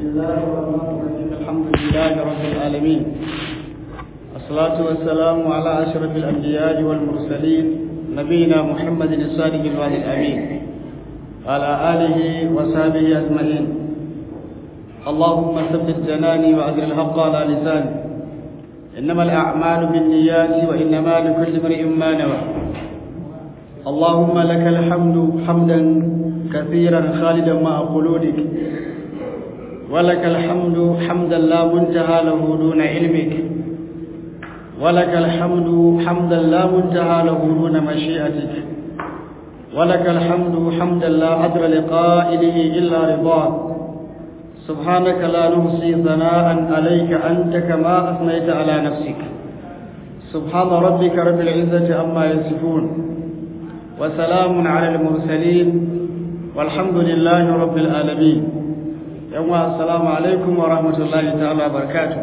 الله الرحمن الرحيم الحمد لله رب العالمين الصلاة والسلام على أشرف الأنبياء والمرسلين نبينا محمد الصادق الوعد الأمين وعلى آله وصحبه أجمعين اللهم ثبت جناني وأجر الحق على لساني إنما الأعمال بالنيات وإنما لكل امرئ ما نوى اللهم لك الحمد حمدا كثيرا خالدا مع خلودك ولك الحمد حمدا لا منتهى له دون علمك ولك الحمد حمدا لا منتهى له دون مشيئتك ولك الحمد حمدا لا عدل لقائله إلا رضاك سبحانك لا نحصي ثناء عليك أنت كما أثنيت على نفسك سبحان ربك رب العزة عما يصفون وسلام على المرسلين والحمد لله رب العالمين يوم السلام عليكم ورحمة الله تعالى وبركاته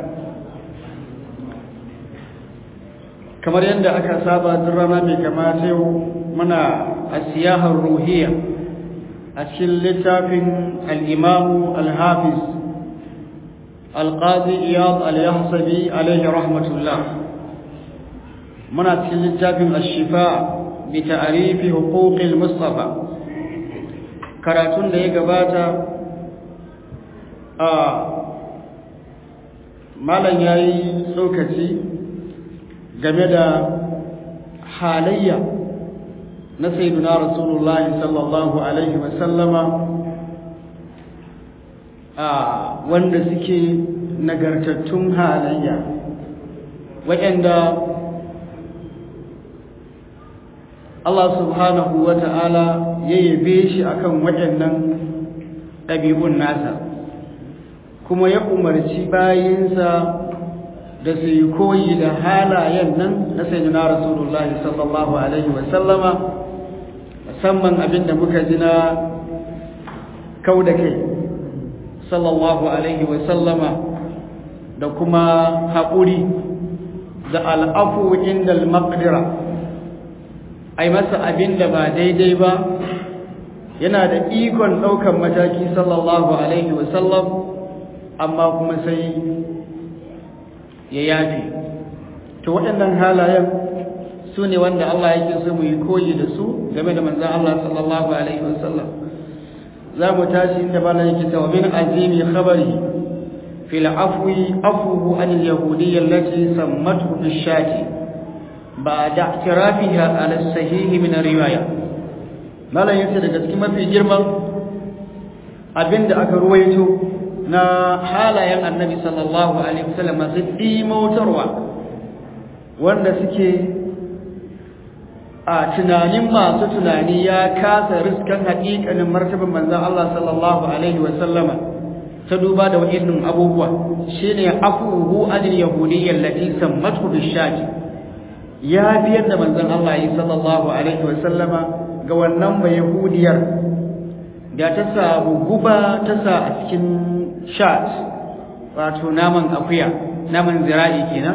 kamar yadda aka saba duk rana mai kamata yau muna a siyahar ruhiya a cikin littafin al'imamu al-hafiz al-qadi iyad al-yahsabi alaihi rahmatullah muna cikin littafin al-shifa bi ta'arifi huquqil mustafa karatun da ya gabata a malam yayi tsokaci game da halayya na sayyiduna rasulullahi sallallahu alaihi wasallama a wanda suke nagartattun halayya waɗanda Allah subhanahu wa ta'ala ya yabe shi akan waɗannan ɗabi'un nasa kuma ya umarci bayinsa da su yi koyi da halayen nan na sayyidina rasulullahi sallallahu alaihi wasallama musamman abin da muka ji na kau da kai sallallahu alaihi wasallama da kuma haƙuri da al'afu inda al-maqdira ai masa abin da ba daidai ba yana da ikon ɗaukan mataki sallallahu alaihi wasallam amma kuma sai ya yafe to waɗannan halayen su ne wanda Allah yake so mu yi koyi da su game da manzan Allah sallallahu alaihi wasallam za mu tashi inda bala yake cewa min azimi khabari fil afwi afuhu an al yahudiyya allati sammathu fi shati ba'da i'tirafiha ala sahih min riwaya malan yace daga cikin mafi girman abinda aka ruwaito na halayen annabi sallallahu alaihi wasallam masu dimautarwa wanda suke a tunanin masu tunani ya kasa riskan haƙiƙanin martaban manzon Allah sallallahu alaihi wasallama ta duba da wa'innin abubuwa shine afuhu anil yahudiyyah allati sammatu bishati ya biyar da manzon Allah sallallahu alaihi wasallama ga wannan ba yahudiyar da ta samu guba ta sa a cikin shat wato naman akuya naman zira'i kenan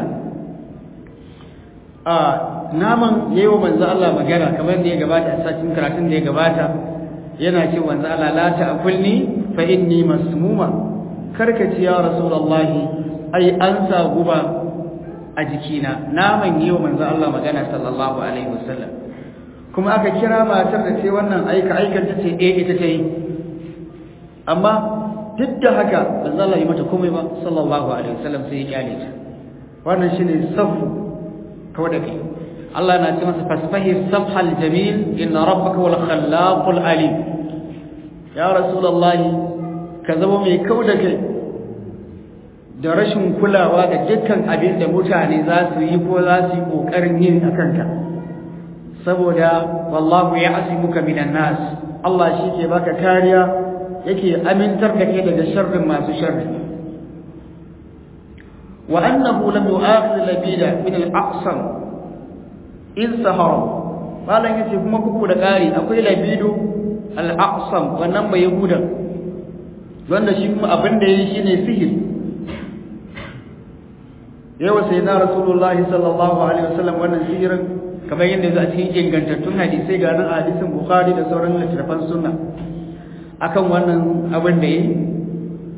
a naman yayi wa manzo Allah magana kamar da ya gabata a cikin karatun da ya gabata yana ce manzo Allah la ta'kulni fa inni masmuma karkaci ya rasulullahi ai an sa guba a jikina naman yayi wa manzo Allah magana sallallahu alaihi wasallam kuma aka kira matar da ce wannan aika aikan ta ce eh ita ta yi amma duk da haka ba za yi mata komai ba sallallahu alaihi wasallam sai ya kyale ta wannan shine safu kawai da kai Allah na ce masa fasfahi safhal jamil inna rabbaka wal khallaqul alim ya rasulullahi ka zama mai kau da kai da rashin kulawa da dukkan abin da mutane za su yi ko za su yi kokarin yin akan ka saboda wallahu ya'simuka minan nas Allah shi ke baka kariya yake amintar da ke daga sharrin masu sharri wa annahu lam yu'akhidh labida min al-aqsam in sahara malan yace kuma kuku da kari akwai labidu al-aqsam wannan bai yahudan wanda shi kuma abin da yayi shine sihir yawa sai na rasulullahi sallallahu alaihi wasallam wannan sihirin kamar yadda zai a cikin ingantattun hadisai ga nan hadisin bukhari da sauran littattafan sunna akan wannan abin da yi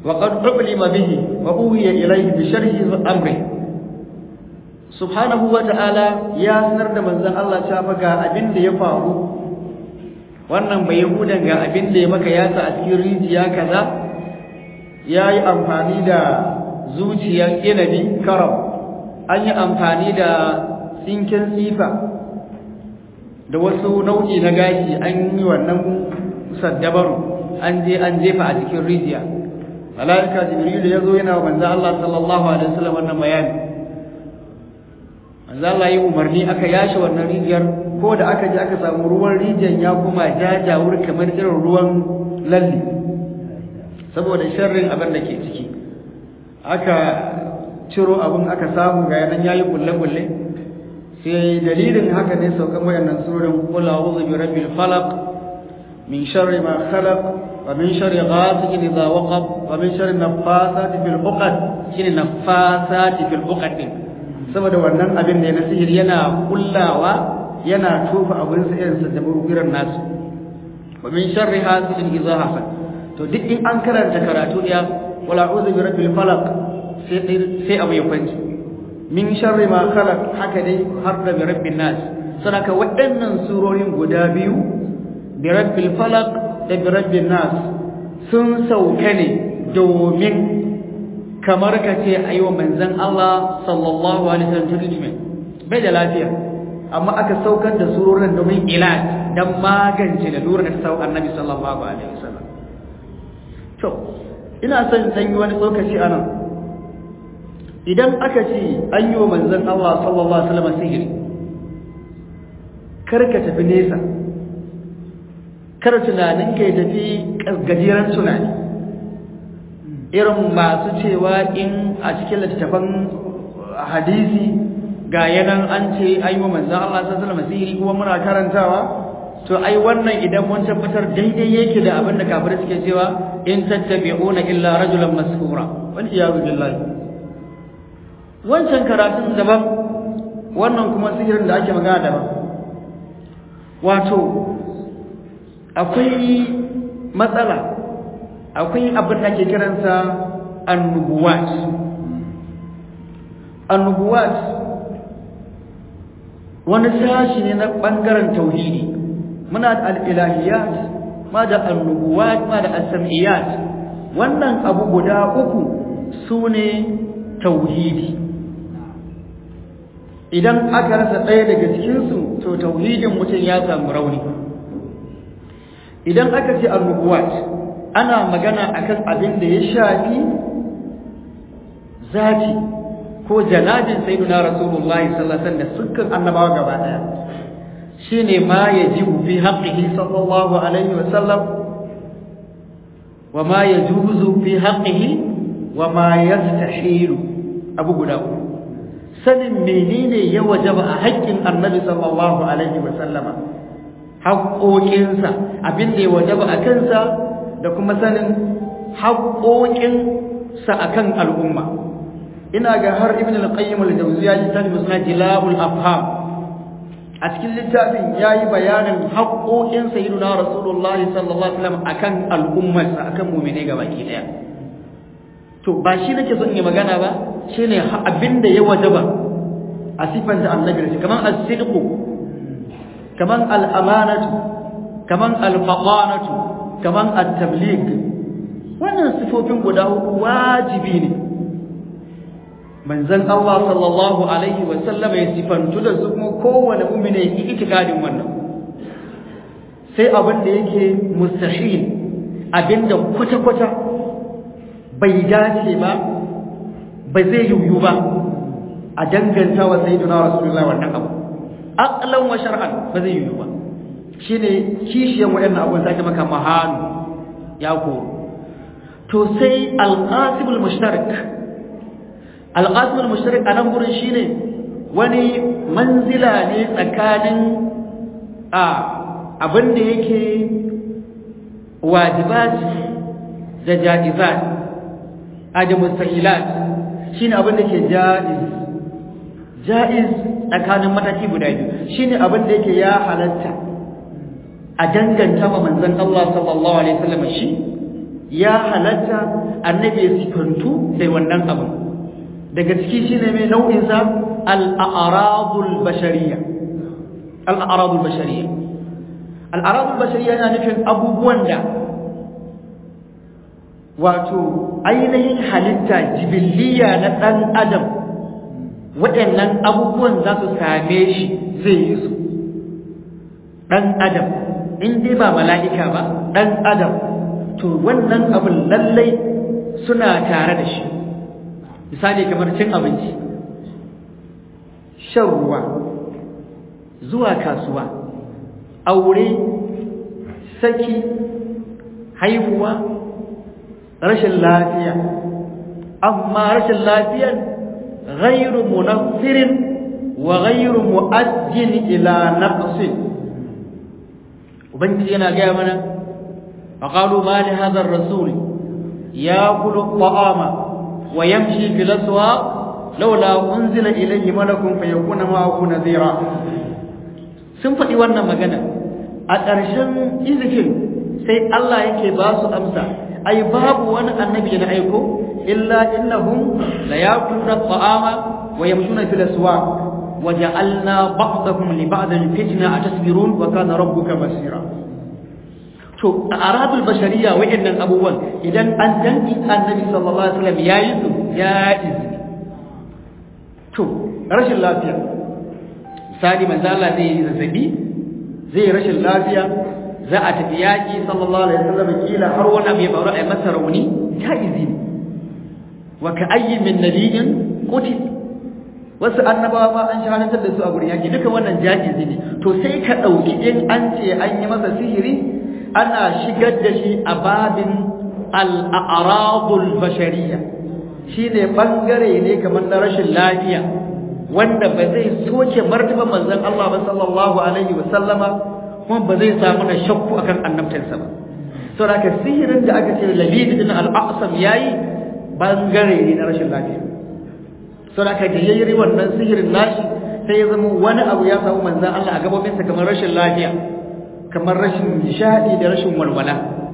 wa qad ublima bihi wa uhiya ilayhi bi sharhi amri subhanahu wa ta'ala ya sanar da manzon Allah cewa ga abin da ya faru wannan bai yahudan ga abin da ya maka yasa a cikin rijiya kaza yayi amfani da zuciyar inabi karam an yi amfani da tsinken tsifa da wasu nau'i na gashi an yi wannan saddabaru an je an jefa a cikin rijiya malaika jibril ya zo yana wa manzo Allah sallallahu alaihi wasallam wannan bayani manzo Allah yi umarni aka yashi wannan rijiyar ko da aka je aka samu ruwan rijiyar ya kuma jajawur kamar irin ruwan lalli saboda sharrin abin da ke ciki aka ciro abin aka samu ga yanan yayi kulle-kulle sai dalilin haka ne saukan wayannan surorin qul a'udhu bi rabbil falaq min sharri ma khalaq wa min sharri ghasiqin idha waqab wa min sharri naffasati fil 'uqad shine naffasati fil 'uqad saboda wannan abin ne na sihiri yana kullawa yana tofa abin sa irin sa da irin nasu wa min sharri hasidin idha hasad to duk in an karanta karatu ya wal a'udhu bi rabbil falaq sai sai abu ya kwanci min sharri ma khalaq haka dai har da bi rabbin nas sadaka waɗannan surorin guda biyu bi rabbil falaq da bi rabbin nas sun sauka ne domin kamar ka ce ayi wa manzon Allah sallallahu alaihi wasallam treatment bai da lafiya amma aka saukar da surorin domin ilaj dan magance da lura da sau annabi sallallahu alaihi wasallam to ina son san yi wani tsokaci anan idan aka ce an yi wa manzon Allah sallallahu alaihi wasallam sihiri kar ka tafi nesa kar tunanin ka ya tafi gajeren tunani irin masu cewa in a cikin littattafan hadisi ga yanan an ce an yi wa manzon Allah sallallahu alaihi wasallam sihiri kuma muna karantawa to ai wannan idan mun tabbatar daidai yake da abin da kafirai suke cewa in tattabi'una illa rajulan maskura wal iyadu billahi wancan karatun daban wannan kuma sihirin da ake magana daban wato akwai matsala akwai abin da ake kiransa annubuwat annubuwat wani sashi ne na ɓangaren tauhidi muna da al'ilahiyat ma da annubuwat ma da asam'iyat wannan abu guda uku su ne tauhidi idan aka rasa ɗaya daga cikinsu to tauhidin mutum ya samu rauni idan aka ce annubuwat ana magana akan abin da ya shafi zati ko janabin sayyidina rasulullahi sallallahu alaihi wasallam da sukan annabawa gaba daya shine ma yajibu fi haqqihi sallallahu alaihi wasallam wa ma yajuzu fi haqqihi wa ma yastahilu abu guda uku sanin menene ya wajaba a haƙƙin annabi sallallahu alaihi wasallama haƙoƙinsa abin da ya wajaba a kansa da kuma sanin haƙoƙinsa akan al'umma ina ga har ibn al-qayyim al-jawziya littafin musnad jilabul afham a cikin littafin yayi bayanin haƙoƙin sayyidina rasulullahi sallallahu alaihi wasallam akan al'ummarsa akan mu'mine gabaki daya to ba shi nake son yi magana ba shine abinda ya wajaba a sifanta annabi da kaman as-sidqu kaman al-amanatu kaman al-fatanatu kaman at-tabligh wannan sifofin guda uku wajibi ne manzon Allah sallallahu alaihi wa sallam ya sifantu da su kuma kowane mu'mini ya yi itikadin wannan sai abin da yake mustahil abinda kwata-kwata bai dace ba ba zai yiwu ba a danganta wa sayyidina rasulullah wannan abu aqlan wa shar'an ba zai yiwu ba shine kishiyan waɗannan abubuwan da ake maka mahanu ya koro to sai alqasibul mushtarak alqasibul mushtarak a nan gurin shine wani manzila ne tsakanin a abin da yake wajibat da jaizat a da mustahilat shine abin da ke jaiz jaiz tsakanin mataki guda biyu shine abin da yake ya halatta a danganta wa manzon Allah sallallahu alaihi wasallam shi ya halatta annabi ya sifantu da wannan abin daga ciki shine mai nau'in sa al-a'radul bashariyya al-a'radul bashariyya al-a'radul bashariyya yana nufin abubuwan da wato ainihin halitta jibiliya na dan adam waɗannan abubuwan za su same shi zai yi su dan adam in dai ba mala'ika ba dan adam to wannan abin lallai suna tare da shi misali kamar cin abinci shan ruwa zuwa kasuwa aure saki haihuwa rashin lafiya amma rashin lafiyan ghairu munaffirin wa ghairu mu'ajjin ila naqsin ubangiji yana gaya mana فقالوا ما لهذا الرسول ياكل الطعام ويمشي في الاسواق لولا انزل اليه ملك فيكون معه نذيرا sun faɗi wannan magana a ƙarshen izifin sai Allah yake ba su amsa ai babu wani annabi na aiko illa innahum la yakuluna at-ta'ama wa yamshuna fil aswaq wa ja'alna ba'dakum li ba'din fitna atasbirun wa kana rabbuka basira to a arabul bashariya wa'annan abubuwan idan an danki annabi sallallahu alaihi wasallam yayi su ya izini to rashin lafiya misali manzo Allah zai yi zazzabi zai rashin lafiya za a tafi yaki sallallahu alaihi wasallam kila har wani abu ya faru a masa rauni ya izini wa ka ayyi min nabiyyin qutil wasu annabawa ma an shahadantar da su a gurin yaki duka wannan ja'izi ne to sai ka dauki in an ce an yi masa sihiri ana shigar da shi a babin al'aradul bashariya shi ne ɓangare ne kamar na rashin lafiya wanda ba zai soke martaba manzan Allah ba sallallahu alaihi wasallama kuma ba zai samu na shakku akan annabtarsa ba sau da sihirin da aka ce labid din al'asam ya yi ɓangare ne na rashin lafiya sau da aka yayi wannan sihirin nashi sai ya zama wani abu ya samu manzan Allah a gabobinsa kamar rashin lafiya kamar rashin nishadi da rashin walwala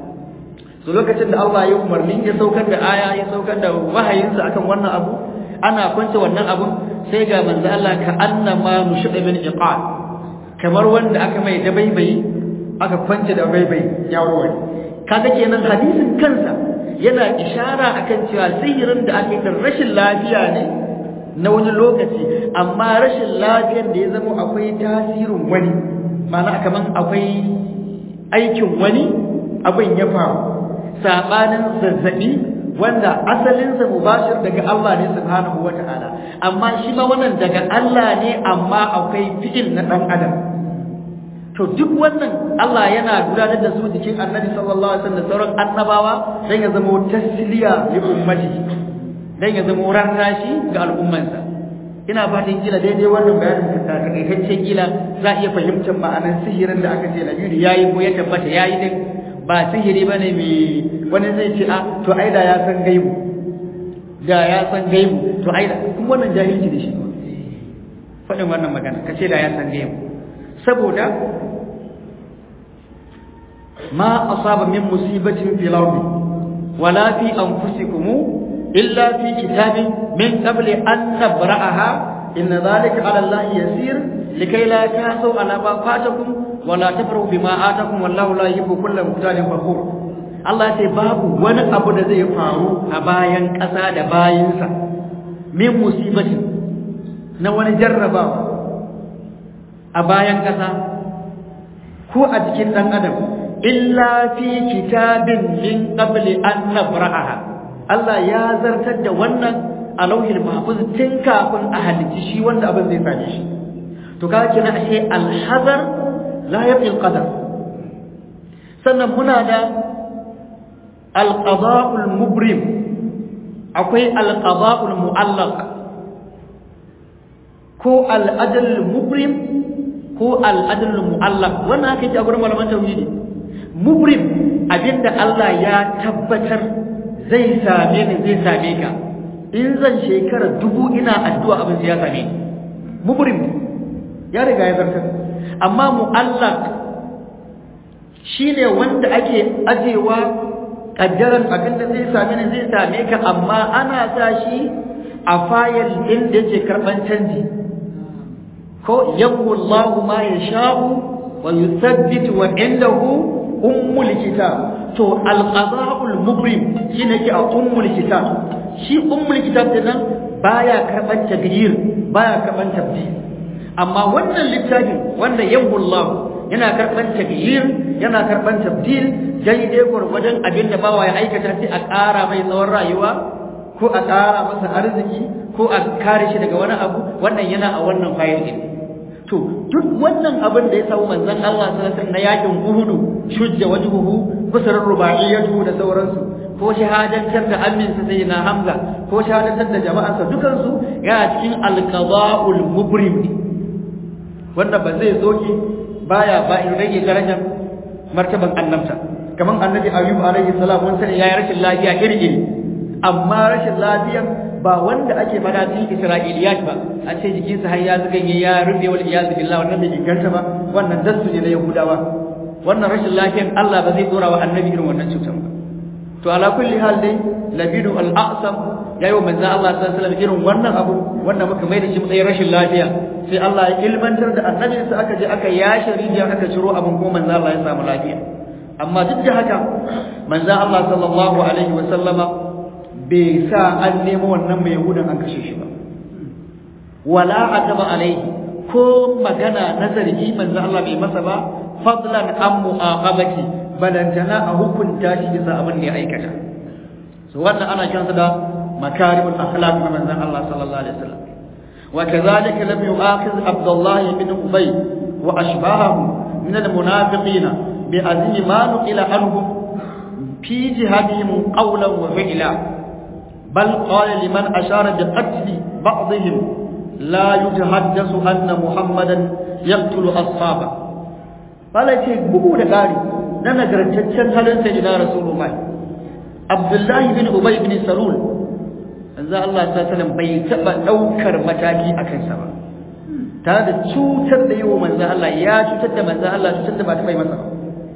so lokacin da Allah ya umarni ya saukar da aya ya saukar da wahayinsa akan wannan abu ana kwance wannan abun sai ga manzo Allah ka annama nushida min iqal kamar wanda aka mai dabaibayi aka kwance da baibayi ya warware kaga kenan hadisin kansa yana ishara akan cewa sihirin da ake da rashin lafiya ne na wani lokaci amma rashin lafiyar da ya zama akwai tasirin wani mana kaman akwai aikin wani abin ya faru sabanin zazzabi wanda asalinsa mubashir daga Allah ne subhanahu wata'ala amma shi ma wannan daga Allah ne amma akwai fi'il na dan adam to duk wannan Allah yana gudanar da su jikin Annabi sallallahu alaihi wasallam da sauran annabawa dan ya zama tasliya li ummati dan ya zama rarrashi ga al'ummansa ina fatan kila daidai wannan bayanin da takaitaccen kila za a iya fahimtar ma'anar sihirin da aka ce Nabiru yayi ko ya tabbata yayi din ba sihiri bane mai wani zai ce a to ai da ya san gaibu da ya san gaibu to ai da kuma wannan jahilci da shi faɗin wannan magana ka ce da ya san gaibu saboda ma asaba min musibatin fil ardi wala fi anfusikum illa fi kitabin min qabli an nabra'aha inna dhalika 'ala allahi yasir likay la tasu ala ma fatakum wala tafrahu bima atakum wallahu la yuhibbu kulla mukhtalin fakhur Allah ce babu wani abu da zai faru a bayan ƙasa da bayinsa min musibati na wani jarrabawa a bayan ƙasa ko a jikin ɗan adam illa fi kitabin min qabli an nabra'aha Allah ya zartar da wannan a lauhin mahfuz tun kafin a halicci shi wanda abin zai same shi to kaga kina ashe alhazar la yafi alqadar sannan muna da alqada'ul mubrim akwai alqada'ul mu'allaq ko al'adl mubrim ko al'adl mu'allaq wannan ake ji a gurin malaman tauhidi mubrim abinda Allah ya tabbatar zai same ni zai same ka in zan shekara dubu ina addu'a abin ya same ni mubrim ya riga ya zartar amma mu'allaq shine wanda ake ajewa kaddaran abin da zai same ni zai same ka amma ana sa shi a fayil din da yake karban canji ko yamhu Allahu ma yasha'u wa yuthabbitu wa indahu ummul kitab to al-qada'ul mubrim shine ke a ummul kitab shi ummul kitab din nan baya karban taghyir baya karban tabdil amma wannan littafin wanda yamhu Allah yana karban taghyir yana karban tabdil daidai gwargwadon abin da bawa ya aikata sai a ƙara mai tsawon rayuwa ko a ƙara masa arziki ko a kare shi daga wani abu wannan yana a wannan fayil din to duk wannan abin da ya samu manzon Allah sallallahu alaihi wasallam na yakin Uhud shujja wajhuhu kusur rubaiyatu da sauransu ko shahadantar da aminsa sai na Hamza ko shahadantar da jama'arsa dukan su yana cikin al-qada'ul mubrim wanda ba zai zoki baya ba in rage darajar martaban annabta kaman annabi Ayyub alaihi salam mun sani yayi rashin lafiya iri-iri amma rashin lafiyan ba wanda ake fada cikin Isra'iliyat ba a ce jikinsa har ya zuganye ya rufe wal iyaz billah wannan bai inganta ba wannan dasu ne na Yahudawa wannan rashin lafiyan Allah ba zai dora wa annabi irin wannan cutar ba to ala kulli hal dai labidu al-a'sam yayi wa manzo Allah sallallahu alaihi wasallam irin wannan abu wanda muka mai da shi matsayin rashin lafiya sai Allah ya ilmantar da annabi sai aka je aka yashe rijiyar aka ciro abin ko manzo Allah ya samu lafiya amma duk da haka manzo Allah sallallahu alaihi wasallama bai sa an nemo wannan mai yahudan an kashe shi ba wala ataba alaihi ko magana na zargi manzo Allah bai masa ba fadlan an mu'aqabati balantana a hukunta shi bisa abin da ya aikata so wannan ana kiransa da makarimul akhlaq na manzon Allah sallallahu alaihi wasallam wa kadhalika lam yu'akhidh Abdullah ibn Ubay wa ashbahahu min al-munafiqina bi azmi ma nuqila anhum fi jihadihim qawlan wa fi'la bal qala liman ashara bi qatl ba'dihim la yutahaddathu anna Muhammadan yaqtulu ashabahu Bala ce bugu da ƙari na nagartaccen halin sai na Rasulullahi. Abdullahi bin Ubay bin Salul, yanzu Allah ta salam bai taɓa ɗaukar mataki a kansa ba. Tare da cutar da yi wa manzan Allah ya cutar da manzan Allah cutar da ba ta bai masa ba.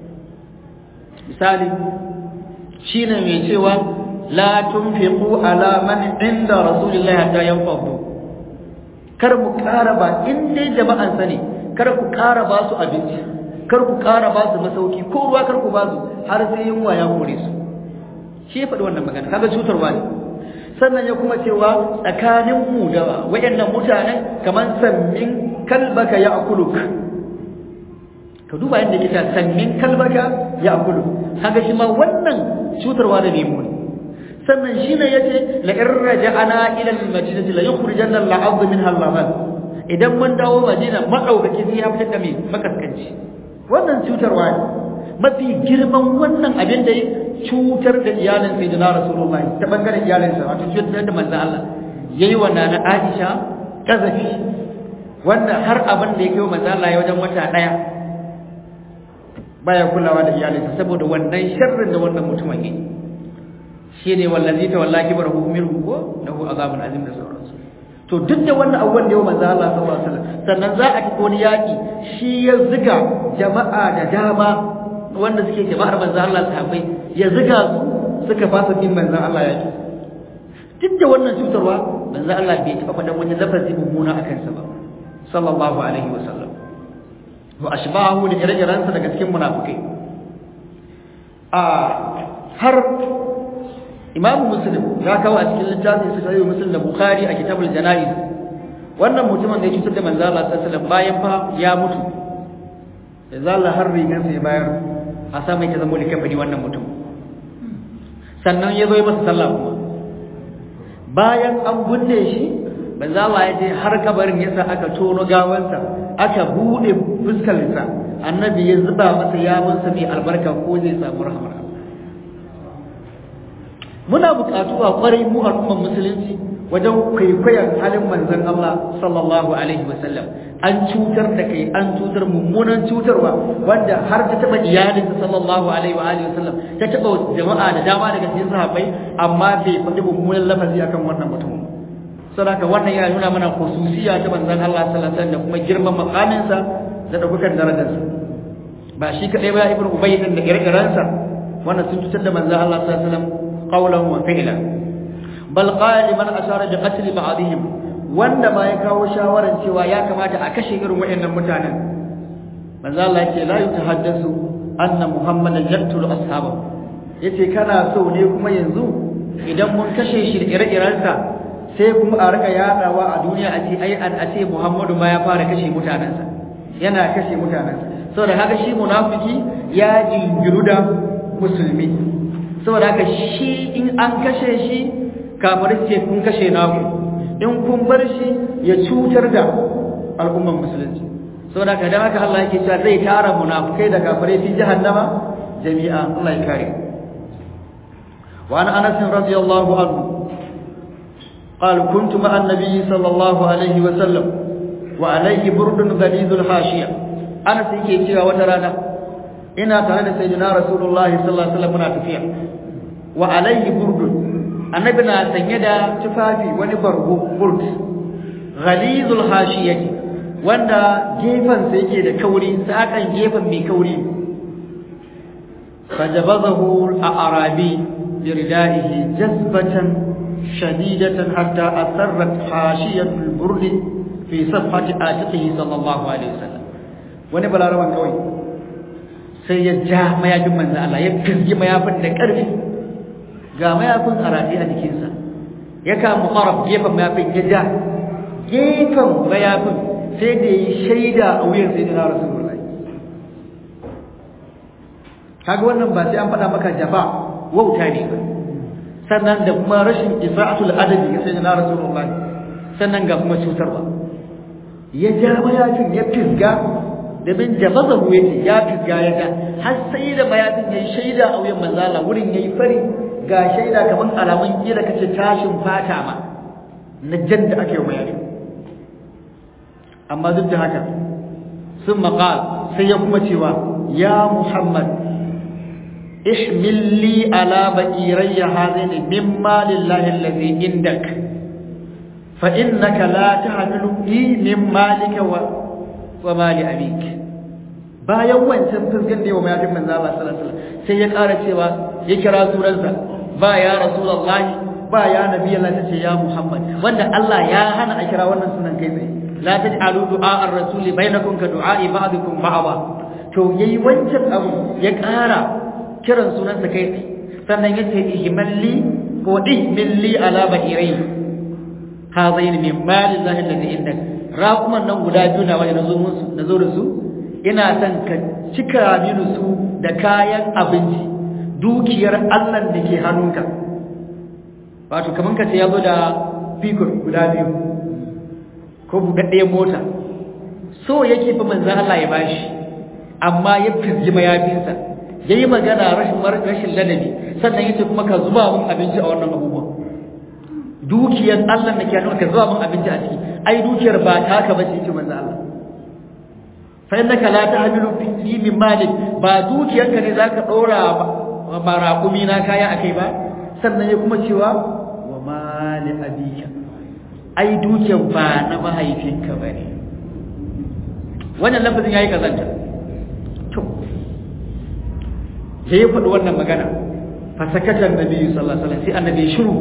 Misali, shi ne mai cewa la tunfiqu ala man inda Rasulullahi hatta yanfadu. Kar mu ƙara ba in dai jama'an sani, kar ku ƙara ba su abinci. kar ku ƙara ba su masauki ko ruwa kar ku ba su har sai yunwa ya kore su shi ya faɗi wannan magana kaga cutarwa ne sannan ya kuma cewa tsakanin mu da wayannan mutanen kamar sammin kalbaka ya akuluk ka duba yadda yake ta sammin kalbaka ya akuluk kaga shi ma wannan cutarwa da nemo ne sannan shi ne yace la in raja'ana ila al-madinati la yukhrijanna al-'abd minha al-laban idan mun dawo madina madaukaki sai ya fitar da mai makaskanci wannan cutarwa ne mafi girman wannan abin da ya cutar da iyalin sayyidina rasulullah ta bangaren iyalinsa wato cutar da manzon Allah yayi wa nana Aisha kazafi wanda har abin da ya kai manzon Allah ya wajen wata daya baya kulawa da iyalinsa saboda wannan sharrin da wannan mutumin yi shine wallazi ta wallahi barahu minhu ko lahu azabun azim da sauransu to duk da wannan abubuwan da yau manzo Allah sallallahu alaihi wasallam sannan za a tafi wani yaki shi ya ziga jama'a da dama wanda suke jama'ar manzo Allah sahabbai ya ziga su suka fasa bin manzo Allah yaki duk da wannan cutarwa manzo Allah bai taba faɗan wani lafazi mummuna a kansa ba sallallahu alaihi wasallam wa ashbahu da ire-irensa daga cikin munafikai a har Imam Muslim ya kawo a cikin littafin sa Sahih Muslim da Bukhari a Kitabul Janaiz wannan mutumin da ya cutar da manzo Allah sallallahu alaihi wasallam bayan fa ya mutu da zalla har rigan sai bayar a sa mai ta zama likafani wannan mutum sannan ya zo ya masa sallah kuma bayan an binne shi manzo Allah ya je har kabarin yasa aka tono gawansa aka bude fuskarsa annabi ya zuba masa yawansa mai albarka ko zai samu rahmar muna buƙatuwa ƙwarai mu al'ummar musulunci wajen kwaikwayon halin manzon Allah sallallahu alaihi wasallam an cutar da kai an cutar mummunan cutarwa wanda har ta taba iyalinsa sallallahu alaihi wa alihi wasallam ta taba jama'a da dama daga cikin sahabbai amma bai faɗi mummunan lafazi akan wannan mutum saboda wannan yana nuna mana khususiya ta manzon Allah sallallahu alaihi wasallam da kuma girman makaminsa da daukar darajarsa ba shi kadai ba ibnu ubay din da ire-irensa wannan sun cutar da manzon Allah sallallahu alaihi wasallam qawlan wa fi'lan bal qala liman ashara bi qatl ba'dihim wanda ma ya kawo shawaran cewa ya kamata a kashe irin waɗannan mutanen manzo Allah yake la yutahaddasu anna muhammadan yaqtulu ashabahu yace kana so ne kuma yanzu idan mun kashe shi da ire-irensa sai kuma a rika yadawa a duniya a ce ai an a ce muhammadu ma ya fara kashe mutanensa yana kashe mutanensa saboda haka shi munafiki ya jingiru da musulmi saboda haka shi in an kashe shi kafirai ce kun kashe naku in kun bar shi ya cutar da al'umman musulunci saboda haka dan haka Allah yake cewa zai tara munafikai da kafirai fi jahannama jami'a Allah ya kare wa an Anas radiyallahu anhu قال كنت مع النبي صلى الله عليه وسلم وعليه برد غليظ الحاشيه انا سيكي cewa wata rana ina tare da sayyidina rasulullahi sallallahu alaihi wasallam muna tafiya wa alaihi burdun annabi na sanye da tufafi wani bargo burd ghalizul hashiyati wanda gefen sa yake da kauri sakan gefen mai kauri fajabazahu al-arabi biridaihi jazbatan shadidatan hatta asarrat hashiyatu al-burd fi safhati atiqihi sallallahu alaihi wasallam wani balaraban kawai sai ya ja mayafin manzo Allah ya kirgi mayafin da ƙarfi ga mayafin a rataye a jikinsa ya kama ƙaraf gefen mayafin ya ja gefen mayafin sai da yi shaida a wuyan sai na rasulullahi kaga wannan ba sai an faɗa maka jafa wauta ne ba sannan da kuma rashin isra'atul adabi ga sayyidina rasulullahi sannan ga kuma cutarwa ya ja mayafin ya fisga da bin jabazahu yace ya fisga ya ga har sai da mayafin yayi shaida a wuyan manzo Allah wurin yayi fari ga shaida kaman alamun kila kace tashin fata ma na jadda ake mayafi amma duk da haka sun maqal sai ya kuma cewa ya muhammad ihmil li ala ba'irayya hadaini mimma lillahi allazi indak fa innaka la tahmilu li min malika wa wa mali abik bayan wancan fuskan da yawa mayafin manzo Allah sallallahu alaihi wasallam sai ya ƙara cewa ya kira sunansa ba ya rasulullahi ba ya nabi Allah tace ya Muhammad wanda Allah ya hana a kira wannan sunan kai tsaye la taj'alu du'a ar-rasuli bainakum ka du'a'i ba'dikum ba'da to yayi wancan abu ya ƙara kiran sunansa kai tsaye sannan yace ihmalli ko ihmilli ala ba'irai hazain min mali zahi alladhi indak raquman nan guda biyu na wani nazo musu nazo da su ina son ka cika mini su da kayan abinci dukiyar Allah da ke hannunka wato kaman ka ce yazo da fikir guda biyu ko buɗaɗɗiyar mota so yake fa manzo Allah ya bashi amma ya fizgi mayafinsa yayi magana rashin rashin ladabi sannan yace kuma ka zuba mun abinci a wannan abubuwan dukiyar Allah da ke hannunka ka zuba mun abinci a ciki ai dukiyar ba taka bace yake manzo Allah fa innaka la tahmilu fi min malik ba dukiyarka ne zaka dora ba raƙumi na kaya akai ba sannan ya kuma cewa wa mali abika ai dukiyar ba na mahaifinka bane wannan lafazin yayi kazanta to sai ya faɗi wannan magana fa sakatan nabi sallallahu alaihi wasallam sai annabi shiru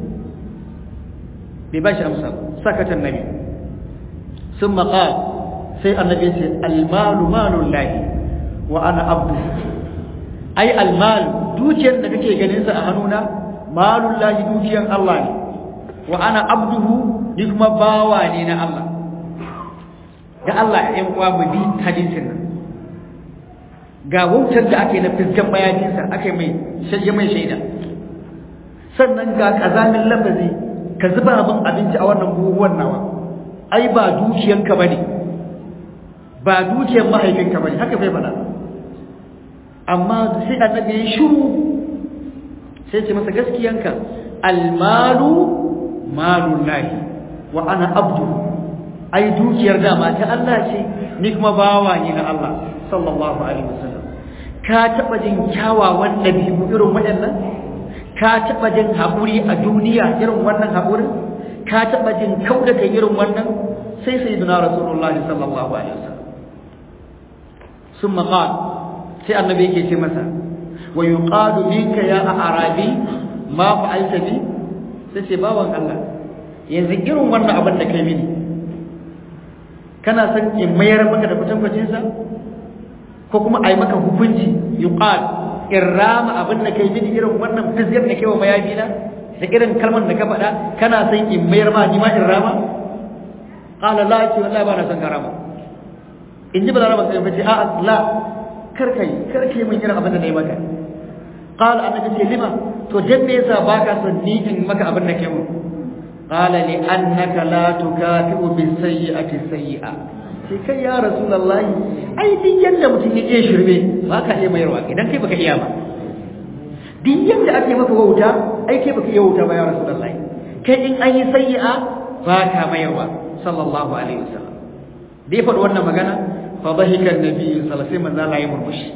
bai bashi amsa sakatan nabi ثم قال sai annabi ce almalu malun lahi wa ana abdu ai almal dukiyar da kake ganin sa a hannuna malun lahi dukiyar Allah ne wa ana abduhu ni kuma bawa ne na Allah ga Allah ya yan uwa mu bi hadisin nan ga wautar da ake na fiskan bayaninsa aka mai shayya mai shaida sannan ga kazamin lafazi ka zuba min abinci a wannan buhuwan nawa ai ba dukiyanka bane ba dukiyar mahaifinka bane haka bai faɗa amma sai annabi ya shiru sai ce masa gaskiyanka almalu malun lahi wa ana abdu ai dukiyar dama ta Allah ce ni kuma bawa ne na Allah sallallahu alaihi wasallam ka taba jin kyawawan dabi'u irin waɗannan ka taba jin haƙuri a duniya irin wannan haƙurin ka taba jin kauda kai irin wannan sai sayyidina rasulullahi sallallahu alaihi wasallam ثم قال sai annabi yake ce masa wa yuqalu minka ya arabi ma fa'alta bi sai ce bawan Allah yanzu irin wannan abin da kai mini kana son in mayar maka da kwatankwacin sa ko kuma a yi maka hukunci yuqal in rama abin da kai mini irin wannan fizyar da kai wa mayafi na da irin kalmar da ka faɗa kana son in mayar ma ni ma in rama qala la ce wallahi ba na son ka rama in ji balaraba sai fice a la kar kai kar kai mun irin abin da nayi maka qala annabi ce lima to dan me yasa baka son ni in maka abin da kai mun qala li annaka la tukafi'u bis sayyi'ati sayyi'a sai kai ya rasulullahi ai din yanda mutum ya iya shirme ba ka iya mayarwa idan kai baka iya ba din yanda ake maka wauta ai kai baka iya wauta ba ya rasulullahi kai in an yi sayyi'a ba ka mayarwa sallallahu alaihi wasallam da ya faɗi wannan magana fa bahika annabi sallallahu alaihi wasallam sai ya murmushi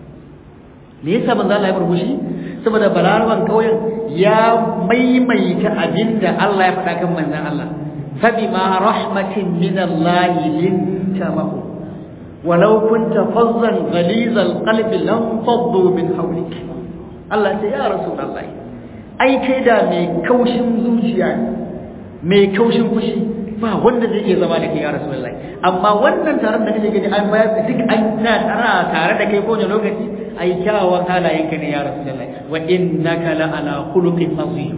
me yasa manzo Allah ya murmushi saboda balaraban kauyen ya maimaita abinda Allah ya faɗa kan manzon Allah فبما رحمة من الله لنت له ولو كنت فظا غليظ القلب لانفضوا من حولك الله يا رسول الله ai kai da mai kaushin zuciya mai kaushin fushi ba wanda zai iya zama da kai ya rasulullahi amma wannan taron da kake gani an bayar da duk an na tara tare da kai ko ne lokaci ai kyawawan halayenka ne ya rasulullahi wa innaka la ala khuluqin azim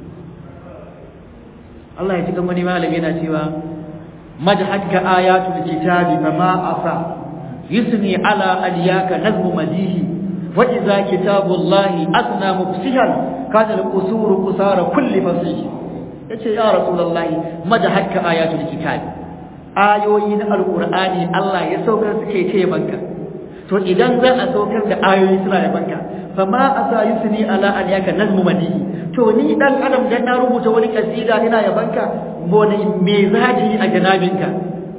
Allah ya ji wani malami yana cewa majhadka ayatul kitabi fama asa yusni ala aliyaka nazmu madihi wa idza kitabullahi asna mufsihan kana al-qusur qusara kulli fasih yace ya rasulullahi majhadka ayatul kitabi ayoyi na alqur'ani Allah ya saukar suke ce banka to idan za a saukar da ayoyi suna da banka fama asa yusni ala aliyaka nazmu madihi to ni dan adam dan na rubuta wani kasida ina yabanka bone me zaji a janabinka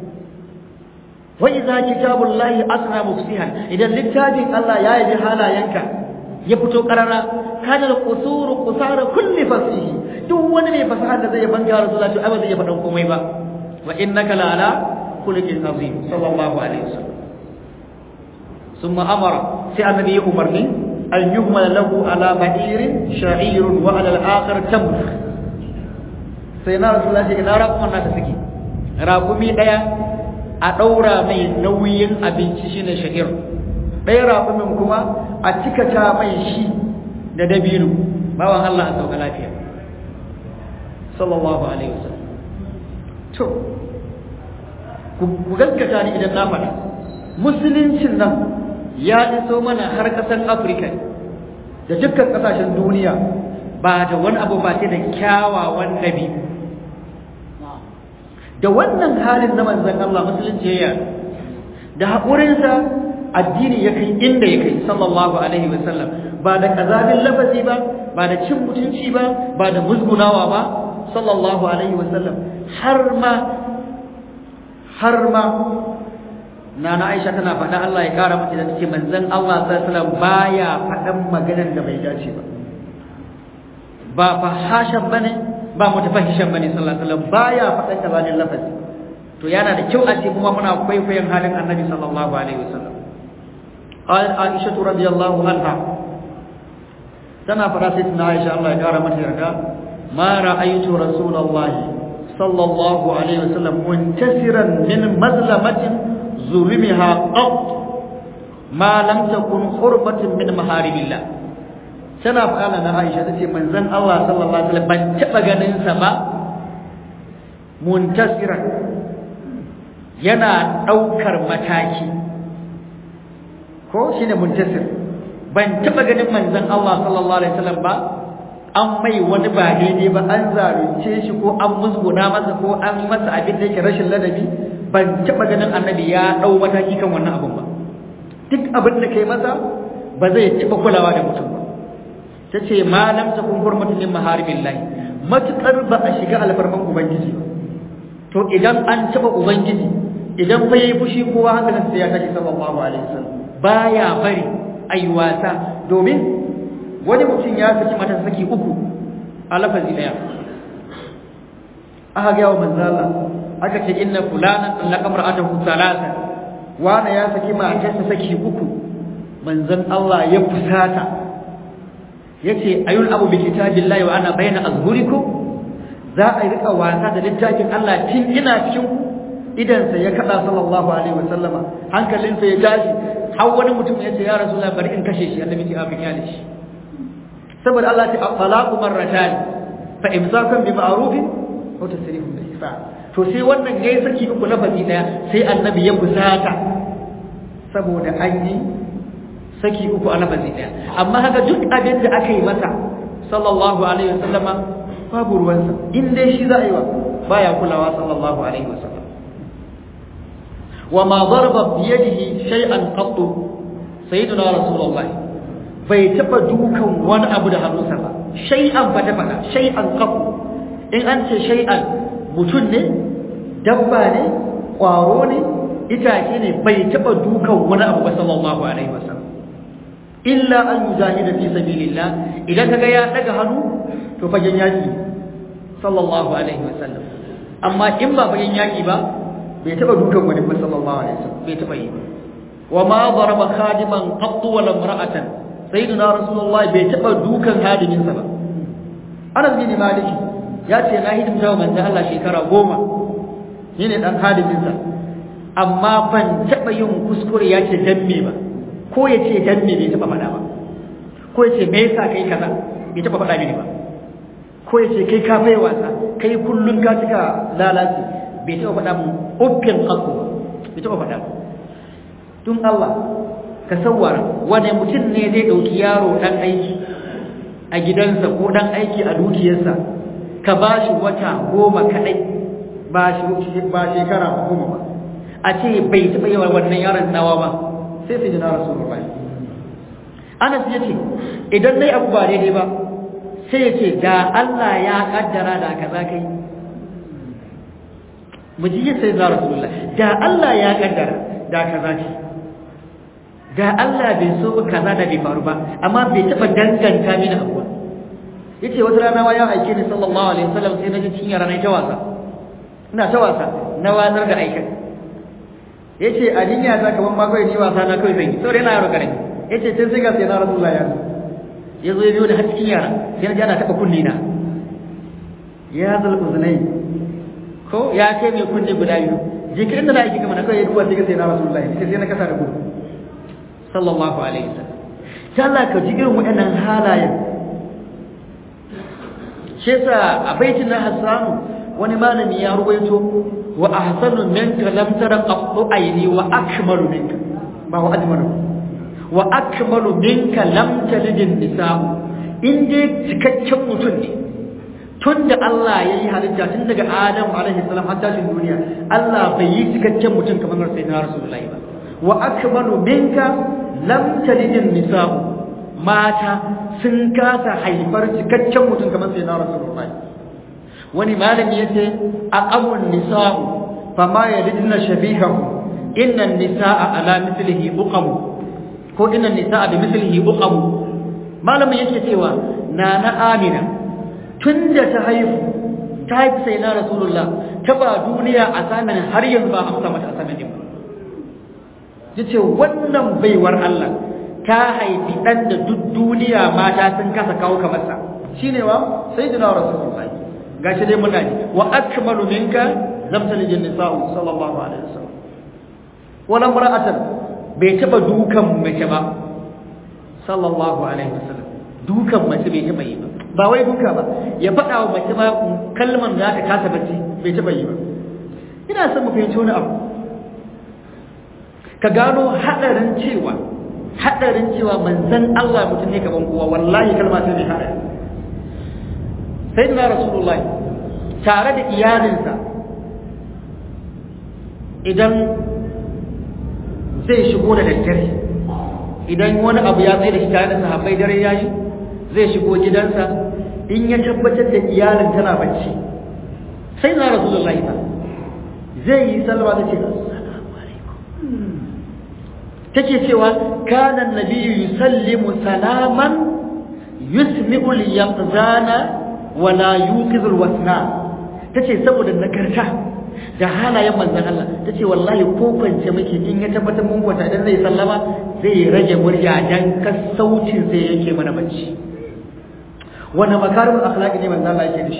wa idza kitabullahi asna mufsihan idan littafin Allah ya yabi halayenka ya fito karara kana al-qusuru qusara kulli fasihi duk wani mai fasaha da zai yabanka rasulullahi to abin zai faɗan komai ba wa innaka la ala khuluqin azim sallallahu alaihi wasallam ثم أمر في النبي أمرني أن يهمل له على بعير شعير وعلى الآخر تمر سيدنا رسول الله إلى رقم الناس سكي رقمي ɗaya a ɗaura mai nauyin abinci shine sha'ir ɗaya raƙumin kuma a cikata mai shi da dabino bawan Allah a sauka lafiya sallallahu alaihi wasallam to ku gaskata ni idan na faɗa musuluncin nan ya iso mana har ƙasar afirka da dukkan ƙasashen duniya ba da wani abu ba sai da kyawawan nabi da wannan halin na manzan Allah musulunci ya da haƙurinsa addini ya kai inda ya kai sallallahu alaihi wasallam ba da ƙazamin lafazi ba ba da cin mutunci ba ba da musgunawa ba sallallahu alaihi wasallam har ma har ma Nana Aisha tana faɗa Allah ya ƙara mata da take manzon Allah sallallahu alaihi wasallam baya faɗan maganar da bai dace ba ba fahashan bane ba mutafahishan bane sallallahu alaihi wasallam baya faɗan kazanin lafazi to yana da kyau a ce kuma muna kwaikwayon halin Annabi sallallahu alaihi wasallam قال عائشة رضي الله عنها تنا فراسيتنا عائشة الله يقارى متى ما رأيت رسول الله صلى الله عليه وسلم منتصرا من مظلمة ظلمها قط ما لم تكن قربة من محارم الله tana faɗa na Aisha tace manzon Allah sallallahu alaihi wasallam ban taba ganin sa ba muntasiran yana daukar mataki ko shine muntasir ban taba ganin manzon Allah sallallahu alaihi wasallam ba an mai wani ba daidai ba an zalunce shi ko an musguna masa ko an masa abin da yake rashin ladabi ban taɓa ganin annabi ya ɗau mataki kan wannan abin ba duk abin da kai masa ba zai taɓa kulawa da mutum ba ta ce malam ta kun hurmatun min maharimin lahi matuƙar ba a shiga alfarman ubangiji ba to idan an taɓa ubangiji idan fa yayi fushi kowa hankalin sai ya tashi sallallahu alaihi wasallam baya bari ayi wasa domin wani mutum ya saki mata saki uku a lafazi daya aka ga wa manzala aka ce inna fulana allaka mar'atahu thalatha wani ya saki matarsa saki uku manzon Allah ya fusata yace ayul abu bi kitabillahi wa ana bayna azhurikum za a rika wasa da littafin Allah tun ina cikin ku idan sa ya kada sallallahu alaihi wasallama hankalinsa ya tashi har wani mutum ya ce ya rasulullahi bari in kashe shi annabi ya afin ya shi saboda Allah ta talaqu marratan fa imsakun bi ma'rufin wa tasrihun bi ihsan to sai wannan yayi saki uku lafazi daya sai annabi ya busata saboda an yi saki uku a lafazi daya amma haka duk abin da aka yi masa sallallahu alaihi wasallama babu ruwansa in dai shi za a yi wa baya kulawa sallallahu alaihi wasallam wa ma daraba bi yadihi shay'an qattu sayyiduna rasulullahi bai taba dukan wani abu da hannunsa ba shay'an ba ta fada shay'an qattu in an ce shay'an mutum ne dabba ne kwaro ne itace ne bai taba dukan wani abu ba sallallahu alaihi wasallam illa an yujahida fi sabilillah idan kaga ya daga hannu to fagen yaki sallallahu alaihi wasallam amma in ba fagen yaki ba bai taba dukan wani ba sallallahu alaihi wasallam bai taba yi wa ma daraba khadiman qatt wala imra'atan sayyidina rasulullah bai taba dukan hadimin sa ba Anas bin Malik ya ce na hidimta wa manzo Allah shekara goma ni ne dan hadimin sa amma ban taba yin kuskure ya ce dan me ba ko ya ce dan me bai taba faɗa ba ko ya ce me yasa kai kaza bai taba faɗa mini ba ko ya ce kai ka mai wasa kai kullun ka cika lalaci bai taba faɗa mun uffin haƙo bai taba faɗa ba tun Allah ka sawara wani mutum ne zai ɗauki yaro ɗan aiki a gidansa ko ɗan aiki a dukiyarsa ka ba shi wata goma kaɗai ba shekara goma ba a ce bai taɓa yawan wannan yaron nawa ba sai sai jina rasu rubai anas ya ce idan nai abu ba daidai ba sai ya ce da Allah ya kaddara da kaza kai mu ji sai za rasulullah da Allah ya kaddara da kaza ce da Allah bai so ba kaza da bai faru ba amma bai taɓa danganta mini abu ba yace wata rana wa ya aike ni sallallahu alaihi wasallam sai na ji cikin rana ta wasa ina ta wasa na wazar da aikin yace a jinya ta kaman ma kai ni wasa na kai zan yi saboda yana yaro karami yace sai sai ga sai na Rasulullah ya ya zo ya biyo da har cikin yara sai na ji ana taba kunni na ya zal uzunai ko ya kai mai kunni guda biyu jikirin da na aiki kamar na kai duwa sai ga sai na Rasulullah yace sai na kasa da gudu sallallahu alaihi wasallam ta Allah ka ji irin waɗannan halayen shi yasa a baitin na Hassanu wani malami ya ruwaito wa ahsanu minka lam tara qattu ayni wa akmalu minka ba wa ajmalu wa akmalu minka lam talid an-nisa in dai cikakken mutum ne tun da Allah ya yi halitta tun daga Adam alaihi salam har tashin duniya Allah bai yi cikakken mutum kamar sayyidina Rasulullahi ba wa akmalu minka lam talid an-nisa mata sun kasa haifar cikakken mutum kamar sayyidina Rasulullahi wani malami yace aqamun nisa'u fama yalidna shabihahu inna an-nisaa ala mithlihi uqam ko inna an-nisaa bi mithlihi uqam malamin yake cewa nana amina tunda ta haifu ta haifi sai na rasulullah ta ba duniya a samin har yanzu ba amsa mata a samin ba yace wannan baiwar Allah ta haifi dan da duk duniya mata sun kasa kawo kamar sa shine wa sayyidina rasulullah gashi dai muna ji wa akmalu minka lam talid nisa'u sallallahu alaihi wasallam wala mar'atan bai taba dukan mace ba sallallahu alaihi wasallam dukan mace bai taba yi ba ba wai duka ba ya faɗa wa mace ma kalman da ta kasa bacci bai taba yi ba ina son mu fahimci wani abu ka gano hadarin cewa hadarin cewa manzon Allah mutum ne kaman kowa wallahi kalma ce mai hadari sayyidina rasulullahi tare da iyalinsa idan zai shigo da daddare idan wani abu ya tsaye da shi tare da sahabbai dare yayi zai shigo gidansa in ya tabbatar da iyalin tana bacci sai na rasulullahi ba zai yi sallama da ce assalamu alaikum take cewa kana annabiyyu yusallimu salaman yusmi'u al-yaqzana wala yuqizul wasna tace saboda nagarta da halayen manzon Allah tace wallahi ko kwance muke in ya tabbatar mun kwata idan zai sallama zai rage murya dan kasaucin sai yake mana bacci wani makarimul akhlaqi ne manzo Allah yake da shi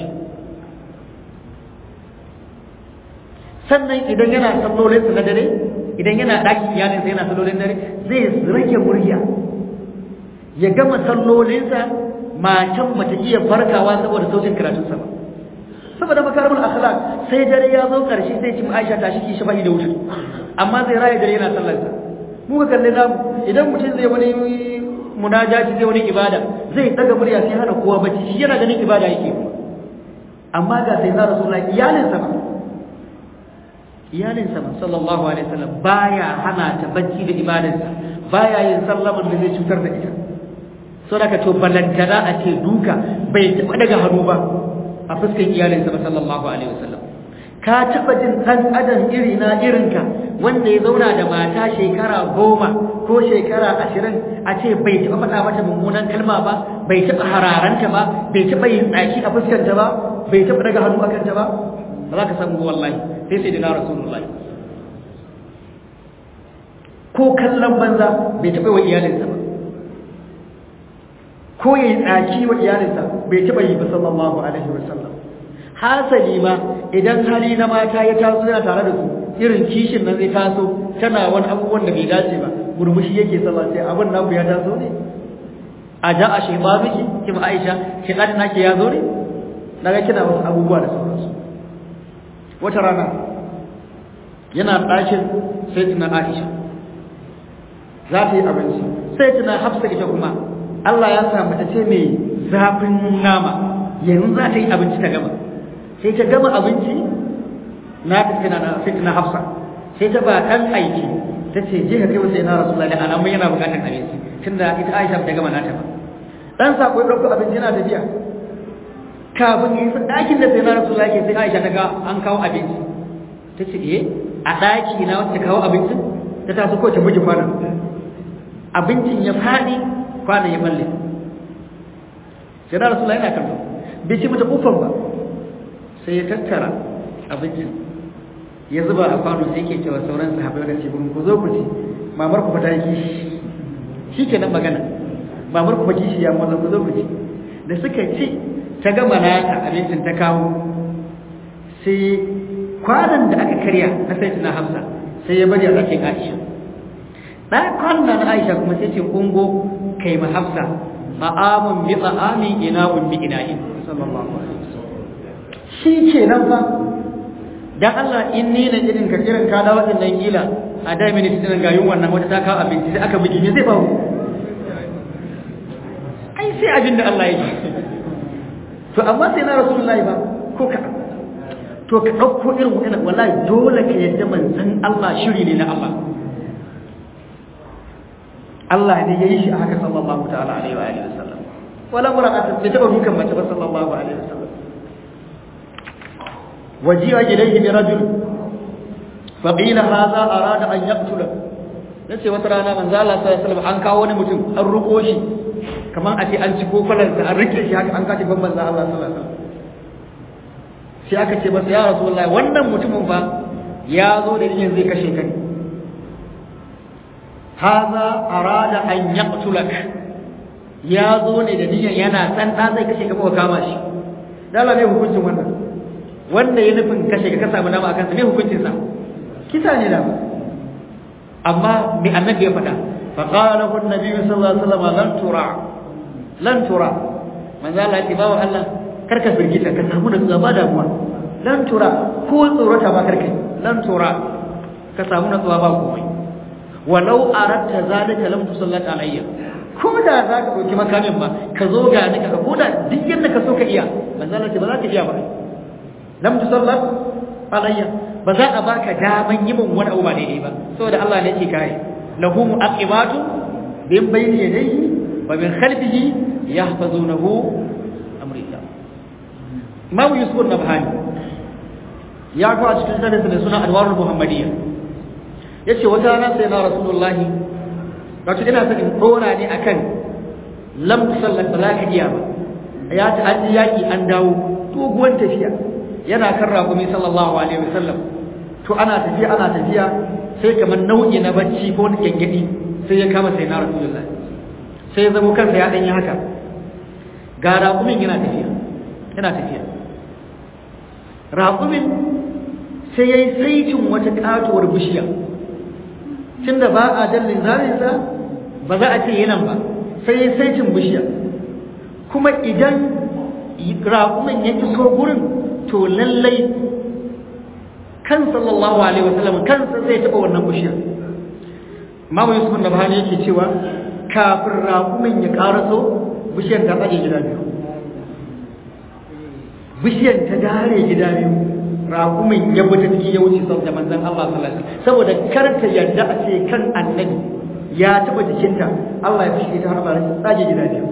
sannan idan yana sallolin na dare idan yana daki iyalin sa yana sallolin dare zai rage murya ya gama sallolinsa matan bata iya farkawa saboda sautin karatunsa ba saboda makarimul akhlaq sai dare ya zo karshe sai ci Aisha ta shi ki shafa'i da wuce amma zai raye dare yana sallar sa mu ga kalle namu idan mutum zai wani munajaji zai wani ibada zai daga murya sai hana kowa bacci shi yana ganin ibada yake amma ga sai na rasulullahi iyalin sa ba iyalin sa sallallahu alaihi wasallam baya hana ta bacci da ibadarsa baya yin sallaman da zai cutar da ita saboda to balantana a ce duka bai taɓa daga hannu ba a fuskan iyalinsa ba sallallahu alaihi wasallam ka taɓa jin ɗan adam iri na irinka wanda ya zauna da mata shekara goma ko shekara ashirin a ce bai taɓa faɗa mata mummunan kalma ba bai taɓa hararanta ba bai taɓa yin tsaki a fuskanta ba bai taɓa daga hannu a kanta ba ba za ka samu wallahi sai sai dina rasulullahi ko kallon banza bai taɓa wa iyalinsa ba ko ya yi tsaki wa iyalinsa bai taɓa yi ba sallallahu alaihi wa sallam hasali ma idan hali na mata ya taso yana tare da su irin kishin nan zai taso tana wani abubuwan da bai dace ba murmushi yake sallah sai abin naku ya taso ne a ja a shaiba miki kima aisha shi ɗan naki ya zo ne daga kina wasu abubuwa da sauransu wata rana yana ɗakin sai tuna aisha za ta yi abinci sai tuna hafsa ita kuma Allah ya sa mace ce mai zafin nama yanzu za ta yi abinci ta gama sai ta gama abinci na fitina na fitina hafsa sai ta ba ɗan aiki ta ce je ka kai masa yana rasulullahi da alamun yana buƙatar abinci tunda ita Aisha ta gama nata ba dan sako ya ɗauko abinci yana tafiya kafin yi ɗakin da sai na rasulullahi ke sai Aisha ta ga an kawo abinci ta ce eh a ɗaki na wacce kawo abincin ta taso ko ta buge kwanan abincin ya faɗi kwanan ya balle sai na rasulullahi yana kallo bai ci mata kufan ba sai ya tattara abincin ya zuba a kwano sai ke cewa sauran sahabbai da ce ku zo ku ci mamar ku fata kishi shi ke nan magana mamar ku kishi ya maza ku zo ku ci da suka ci ta gama nata abincin ta kawo sai kwanan da aka karya na sai na hamsa sai ya bari a ɗakin aisha ɗakon na aisha kuma sai ce kungo kai ma hafsa ma'amun bi tsa'amin ina'un bi ina'in sallallahu alaihi wasallam shi ke nan fa dan Allah in ni na irin ka irin ka dawo din nan gila a da mini titin ga yun wannan wata ta kawo abinci sai aka bugi me zai faru ai sai abin da Allah ya yi to amma sai na rasulullahi ba ko ka to ka dauko irin wannan wallahi dole ka yadda manzon Allah shiri ne na Allah Allah ne ya yi shi a haka sallallahu ta'ala alaihi wa alihi wasallam wala mura'atu bai taba dukan mace ba sallallahu alaihi wasallam waji'a ilayhi bi rajul fa qila hadha arada an yaqtula nace wata rana manzo Allah sallallahu alaihi wasallam an kawo wani mutum an ruko shi kamar a ce an ci kofalan sa an rike shi haka an kace ban manzo Allah sallallahu alaihi wasallam sai aka ce masa ya rasulullahi wannan mutumin fa ya zo da yin zai kashe ka ne haza arada an yaqtulak ya zo ne da niyyar yana san da zai kashe ka ko kama shi dala ne hukuncin wannan wanda ya nufin kashe ka ka samu nama akan sa ne hukuncin sa kisa ne da amma bi annabi ya faɗa fa qala hu annabi sallallahu alaihi wasallam lan tura lan tura manzo Allah ya bawa Allah karka firgita ka samu da ba damuwa lan tura ko tsorata ba karkai lan tura ka samu natsuwa ba komai walau aratta zalika lam tusallat alayya ko da za ka dauki makamin ba ka zo ga ni ka ko da duk yadda ka so ka iya manzon Allah ba za ka iya ba lam tusallat alayya ba za a baka daman yi min wani abu ba daidai ba saboda Allah ne yake kare lahu mu'aqibatu bin bayni yadayhi wa min khalfihi yahfazunahu amrillah Imam Yusuf an-Nabhani ya kawo a cikin tarihi da suna Anwarul Muhammadiyya yace wata rana sai na rasulullahi wato ina son in dora ne akan lam tusallat salaka iya ba ya ta an yaki an dawo doguwar tafiya yana kan rakumi sallallahu alaihi wasallam to ana tafiya ana tafiya sai kamar nau'i na bacci ko na gengedi sai ya kama sai na rasulullahi sai ya zamo kansa ya dan yi haka ga raƙumin yana tafiya yana tafiya raƙumin sai ya yi saitin wata ƙatuwar bishiya tunda ba a dallin zarinsa ba za a ce yanan ba sai ya yi saitin bishiya kuma idan raƙumin ya iso gurin to lallai kan sallallahu alaihi wasallam kansa zai taɓa wannan bishiyar Mamu Yusuf da Bahani yake cewa kafin raƙumin ya ƙaraso bishiyar ta tsage gida biyu bishiyar ta dare gida biyu raƙumin ya bi ta ciki ya wuce sau da manzan Allah sallallahu alaihi wasallam saboda kar ta yarda a ce kan annabi ya taɓa jikinta Allah ya fushi ta har ba tsage gida biyu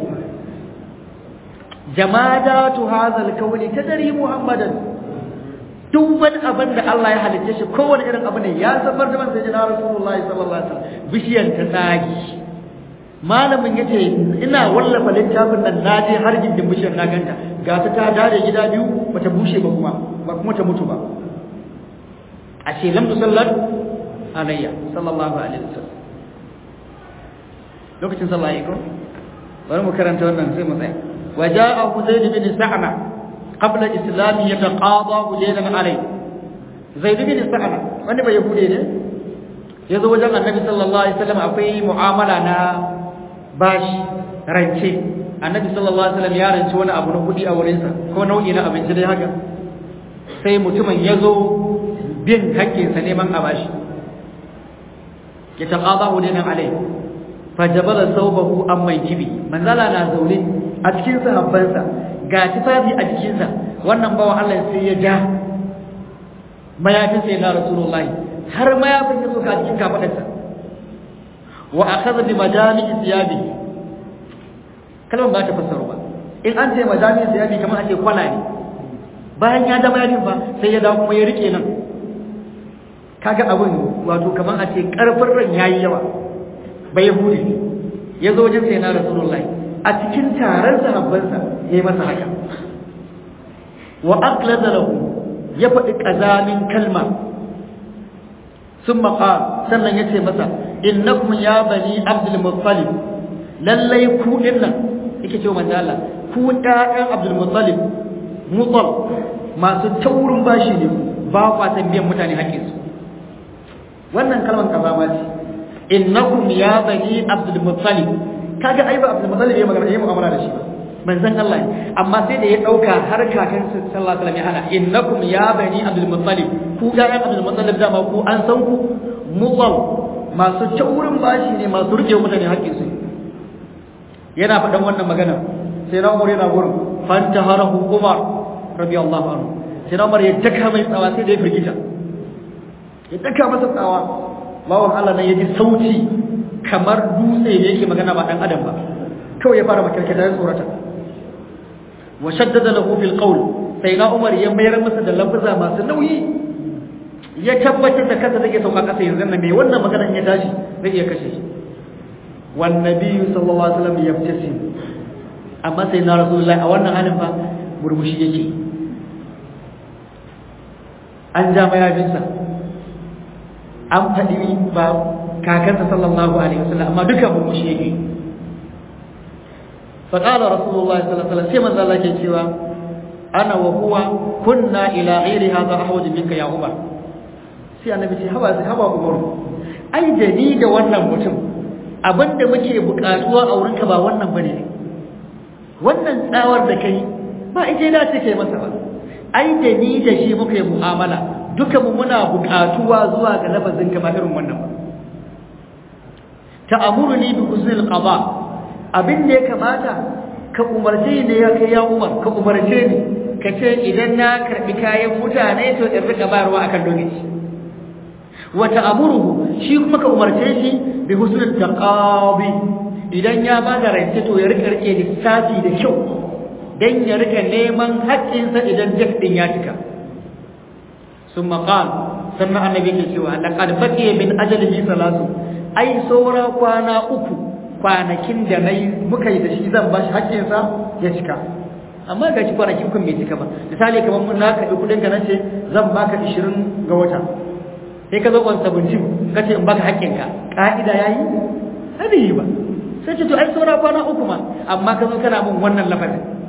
jamadatu hazal kawli tadri muhammadan duk wani abin da Allah ya halicce shi kowane irin abu ne ya safar da manzon jina rasulullahi sallallahu alaihi wasallam bishiyan ta tsagi malamin yace ina wallafa littafin nan naje har gindin bishiyar na ganta ga ta ta dare gida biyu bata bushe ba kuma ba kuma ta mutu ba ashe lam tusallat alayya sallallahu alaihi wasallam lokacin sallah yayi ko bari mu karanta wannan sai mu tsaya وجاءه زيد بن سعنة قبل الإسلام يتقاضى ليلا عليه زيد بن سعنة wani bai yahude ne ya zo wajen annabi sallallahu alaihi wasallam akwai mu'amala na bashi rance annabi sallallahu alaihi wasallam ya rance wani abu na kudi a wurinsa ko nau'i na abinci dai haka sai mutumin ya zo bin haƙƙinsa neman a bashi ya taqada hudanan alai fajabala saubahu an mai kibi manzala na zaune a cikin sahabbansa ga tufafi a jikinsa wannan bawa Allah sai ya ja mayafin sai na rasulullahi har mayafin ya soka a cikin kafadarsa wa akhadha bi madami thiyabi kalmar ba ta fassaro ba in an ce madami thiyabi kamar ake kwana ne bayan ya da mayafin ba sai ya dawo kuma ya rike nan kaga abin wato kamar a ce karfin ran yayi yawa bai yahudi ya zo wajen sai na rasulullahi a cikin taron sahabbansa ya yi masa haka wa aqlada lahu ya faɗi ƙazamin kalma sun maƙa sannan ya ce masa innakum ya bani abdul muttalib lallai ku ɗin nan yake ce manzo Allah ku ɗayan abdul muttalib mutal masu taurin bashi ne ba kwa biyan mutane haƙƙinsu wannan kalmar kazama ce innakum ya bani abdul muttalib kaga ai ba abdul muttalib ya magana yayi mu'amala da shi ba manzon Allah ne amma sai da ya dauka har kakan sallallahu alaihi wasallam ya hana innakum ya bani abdul muttalib ku ga ya abdul muttalib dama ku an san ku mutal masu taurin bashi ne masu rike mutane haƙƙin su yana faɗan wannan magana sai na umar yana gurin fantaharahu umar radiyallahu anhu sai na umar ya daka mai tsawa sai da ya firgita ya daka masa tsawa bawan Allah nan ya ji sauti kamar dutse da yake magana ba dan adam ba kawai ya fara makarkata ya tsorata wa shaddada lahu fil qawl sai na Umar ya mayar masa da lafaza masu nauyi ya tabbatar da kansa zai sauka kasa yanzu nan me wannan maganar ya tashi zai iya kashe shi wan nabiyyu sallallahu alaihi wasallam yabtasim amma sai na rasulullahi a wannan halin fa murmushi yake an ja mayafinsa an faɗi ba kakansa sallallahu alaihi wasallam amma duka murmushi yake fa qala rasulullahi sallallahu alaihi wasallam sai manzo Allah ke cewa ana wa huwa kunna ila ghairi hadha ahwaj minka ya umar sai annabi ce haba haba umar ai da ni da wannan mutum abinda muke buƙatuwa a wurinka ba wannan bane wannan tsawar da kai ba ije da take masa ba ai da ni da shi muka yi mu'amala duka mu muna buƙatuwa zuwa ga lafazin ka ba irin wannan ba ta'amuruni bi husnil qada abin da ya kamata ka umarce ni ya kai ya Umar ka umarce ni ka ce idan na karbi kayan mutane to in rika bayarwa akan lokaci wa ta'amuruhu shi kuma ka umarce shi bi husnil taqabi idan ya ba da rance to ya rika rike lissafi da kyau dan ya rika neman haƙƙinsa idan jak din ya cika ثم قال sannan annabi ke cewa laqad baqiya min ajalihi salatu ai saura kwana uku kwanakin da nayi muka yi da shi zan bashi hakkin sa ya cika amma ga shi kwanakin kun bai cika ba misali kamar mun na kaɗi kuɗin ka nace zan baka 20 ga wata sai ka zo on 17 kace in baka hakkin ka ka'ida yayi hadi ba sai ce to ai saura kwana uku ma amma ka zo kana mun wannan lafazin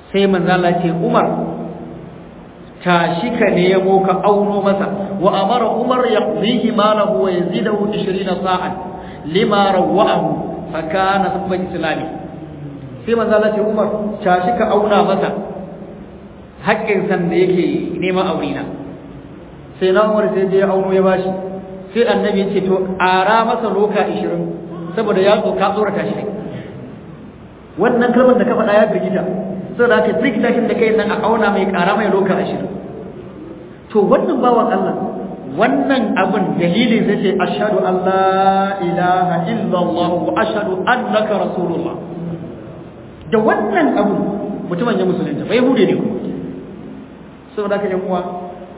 sai manzo Allah ce Umar tashi ka nemo ka auno masa wa amara Umar yaqdihi malahu wa yazidahu 20 sa'an lima rawahu fa kana sabban islami sai manzo Allah ce Umar tashi ka auna masa haƙƙin san da yake neman aurina sai na Umar sai je auno ya bashi sai annabi ya ce to ara masa loka 20 saboda ya tsoka tsorata shi wannan kalmar da ka faɗa ya firgita saboda haka firgita shi da kai nan a auna mai ƙara mai loka 20 to wannan bawan Allah wannan abin dalilin sai ce ashhadu an la ilaha illallah wa ashhadu annaka rasulullah da wannan abu mutumin ya musulunta bai hude ne kuma saboda haka yan uwa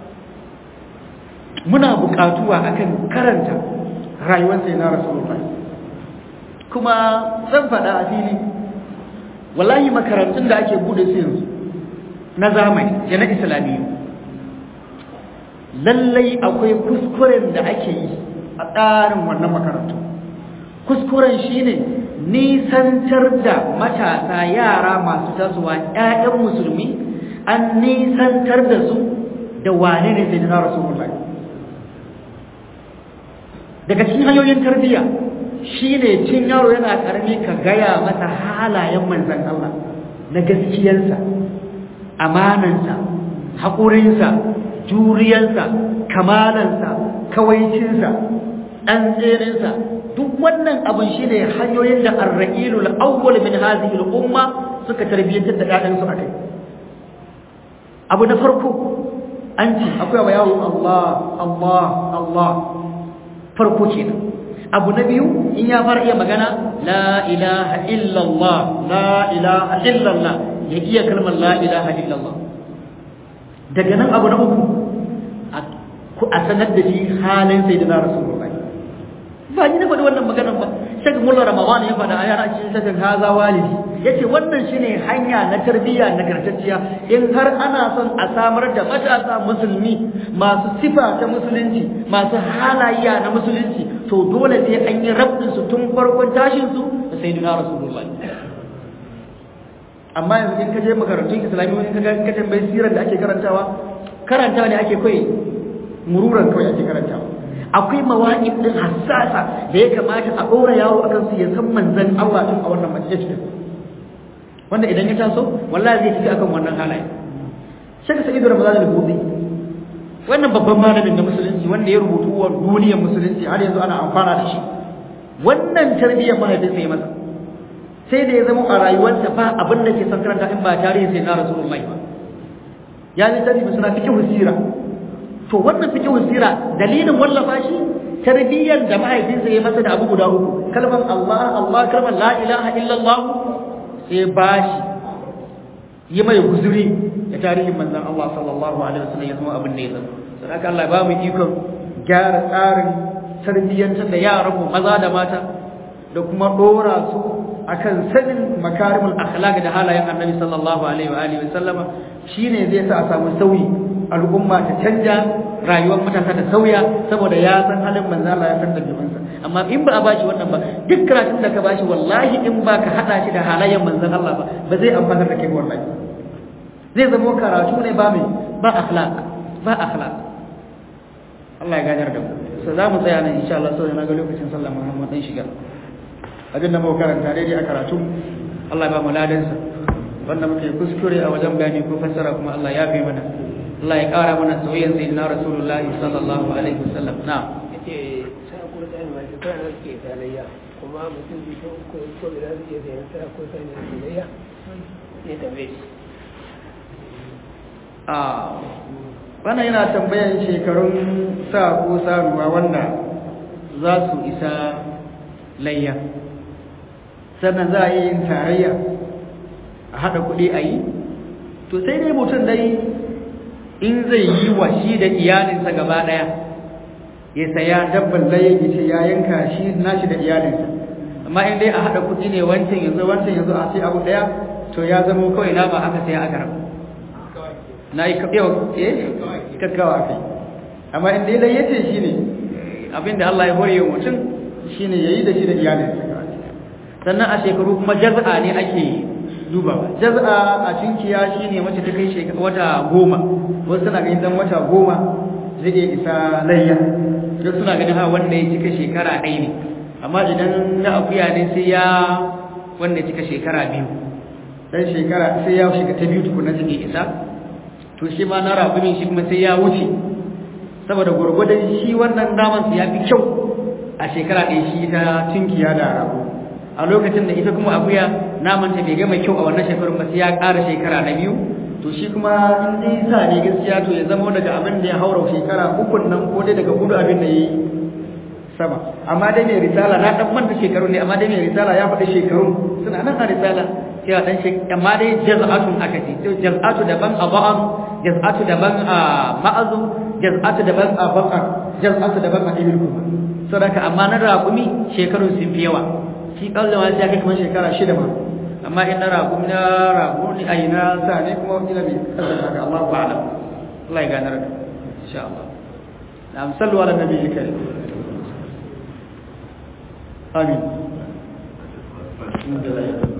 muna buƙatuwa akan karanta rayuwar sai na rasulullah kuma zan faɗa a fili wallahi makarantun da ake bude su yanzu na zamani da na islamiyyu lallai akwai kuskuren da ake yi a tsarin wannan makarantu kuskuren shine nisantar da matasa yara masu tasowa 'ya'yan musulmi an nisantar da su da wane ne sai na rasulullahi daga cikin hanyoyin tarbiyya shine cin yaro yana karami ka gaya masa halayen manzon Allah na gaskiyarsa amanansa haƙurinsa juriyarsa kamalansa kawaicinsa ɗan tserinsa duk wannan abin shi ne hanyoyin da arra'ilu al'awwal min hadhihi al'umma suka tarbiyyantar da ƴaƴansu akai abu na farko an ce akwai wa yawo Allah Allah Allah farko kenan abu na biyu in ya fara iya magana la ilaha illallah la ilaha illallah ya iya kalmar la ilaha illallah daga nan abu na uku a sanar da shi halin sai da na rasulullahi ba ni na faɗi wannan maganar ba shek mullah ramadan ya faɗa a yana cikin shakin haza walidi yace wannan shine hanya na tarbiyya nagartacciya in har ana son a samar da matasa musulmi masu sifa ta musulunci masu halayya na musulunci to dole sai an yi rabdin su tun farkon tashin su da sayyidina rasulullahi amma yanzu in ka je makarantun islamiyya in ka ga ka tambayi sirar da ake karantawa karantawa ne ake kai mururan kawai ake karantawa akwai mawaƙif din hassasa da ya kamata a ɗora yawo akan su ya san manzon Allah tun a wannan majalisa wanda idan ya taso wallahi zai tafi akan wannan halaye shaka sa'idu ramadan al-buzi wannan babban malamin na musulunci wanda ya rubutu wa duniyar musulunci har yanzu ana amfana da shi wannan tarbiyyar mahaifinsa ya masa sai da ya zama a rayuwarsa ba abin da ke son karanta in ba tarihin sai na rasulullahi ba ya ji tarihi suna fiqh sira to wannan fiqh sira dalilin wallafa shi tarbiyyar da mahaifinsa ya masa da abu guda uku kalmar Allah Allah kalmar la ilaha illallah sai bashi yi mai guzuri da tarihin manzon Allah sallallahu alaihi wasallam ya zama abin da ya zama sadaka Allah ba mu ikon gyara tsarin tarbiyyantar da yaran mu maza da mata da kuma dora su akan sanin makarimul akhlaq da halayen Annabi sallallahu alaihi wa alihi wasallama shine zai sa a samu sauyi al'umma ta canja rayuwar matasa ta sauya saboda ya san halin manzo Allah ya san dabi'unsa amma in ba a bashi wannan ba duk karatun da ka bashi wallahi in ba ka hada shi da halayen manzon Allah ba ba zai amfana da kai wallahi zai zama karatu ne ba mai ba akhlaq ba akhlaq Allah ya gajar da mu so za mu tsaya nan insha Allah saboda na ga lokacin sallah Muhammad dan shiga abin da muka karanta daidai a karatu Allah ya ba mu ladansa wanda muke kuskure a wajen bayani ko fassara kuma Allah ya fi mana Allah ya ƙara mana soyayyar sayyidina Rasulullahi sallallahu alaihi wasallam na yace sai ko da mai shekara da ke tarayya kuma mutum bi ko ko ko da zai iya sayan sa ko sai ne tarayya ne tambaye shi a wannan yana tambayan shekarun sa ko saruwa wanda za su isa layya sannan za a yi yin tarayya a haɗa kuɗi a yi to sai dai mutum dai in zai yi wa shi da iyalinsa gaba ɗaya ya saya dabban layin ya ce ya yanka shi nashi da iyalinsa amma in dai a haɗa kuɗi ne wancan yanzu wancan yanzu a sai abu ɗaya to ya zama kawai nama aka saya aka rabu na yi yau eh kakkawa kai amma in dai lai yace shi ne abinda Allah ya hore mutum shi ne ya yi da shi da iyalinsa sannan a shekaru kuma jaz'a ne ake duba jaz'a a tunkiya shine wacce ta kai shekara wata goma wasu suna ganin dan wata goma zai iya isa layya wasu suna ganin ha wanda ya cika shekara ɗaya ne amma idan na akuya ne sai ya wanda ya cika shekara biyu dan shekara sai ya shiga ta biyu tukuna zai isa to shi ma na rabumin shi kuma sai ya wuce saboda gurgudan shi wannan naman ya fi kyau a shekara ɗaya shi ta tunkiya da rabu a lokacin da ita kuma akuya naman ta bai gama kyau a wannan shekarun ba sai ya ƙara shekara na biyu to shi kuma in dai sa ne gaskiya to ya zama daga abin da ya haura shekara ukun nan ko dai daga hudu abin da ya yi sama amma dai mai risala na dan manta shekaru ne amma dai mai risala ya faɗi shekaru suna nan a risala cewa dan shekaru amma dai jaz'atun aka ce to jaz'atu daban a ba'an jaz'atu daban a ma'azu jaz'atu daban a baqar jaz'atu daban a ibil kuma saboda amma na raƙumi shekarun sun fi yawa shi kallon ma sai ya kai kamar shekara shida ma amma in na raƙumi na raƙumi ai na sa ne kuma ina bai kasance haka Allah ku alam Allah ya ganar da insha Allah na sallu ala nabiyyi karim amin